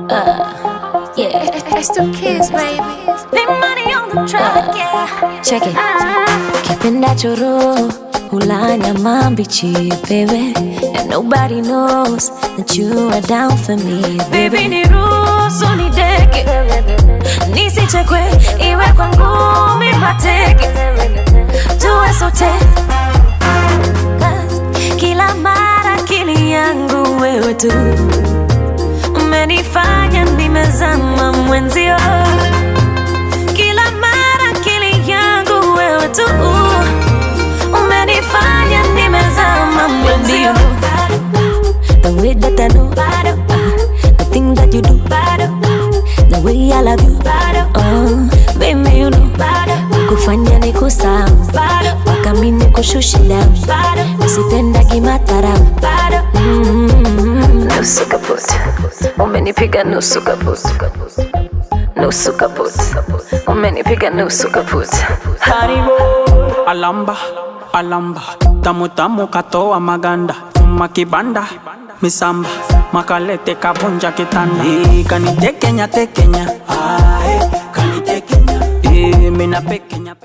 Uh, yeah. It's two kids, baby. Big money on the track, yeah. Check it. Kipendacho roho hula nyama mbichi, baby. And nobody knows that you are down for me, baby. Niruhusu nideke, nisichekwe, iwe kwa ngumi mateke, tuwe sote kila mara akili yangu wewe tu umenifanya nimezama mwenzio kila mara akili yangu wewe tu umenifanya nimezama mwenzio the way that I know uh, the thing that you do the way I love you oh, baby you know kufanya ni kusahau mpaka mi nikushushe down nisipendagi matharau Mm. nusu kaput umenipiga nusu kaput nusu kaput umenipiga nusu kaput Haribo alamba alamba tamu tamu katoa maganda uma kibanda misamba makalete kabunja kitanda Eh, kanitekenya tekenya Ah, eh, kanitekenya Eh, mina pekenya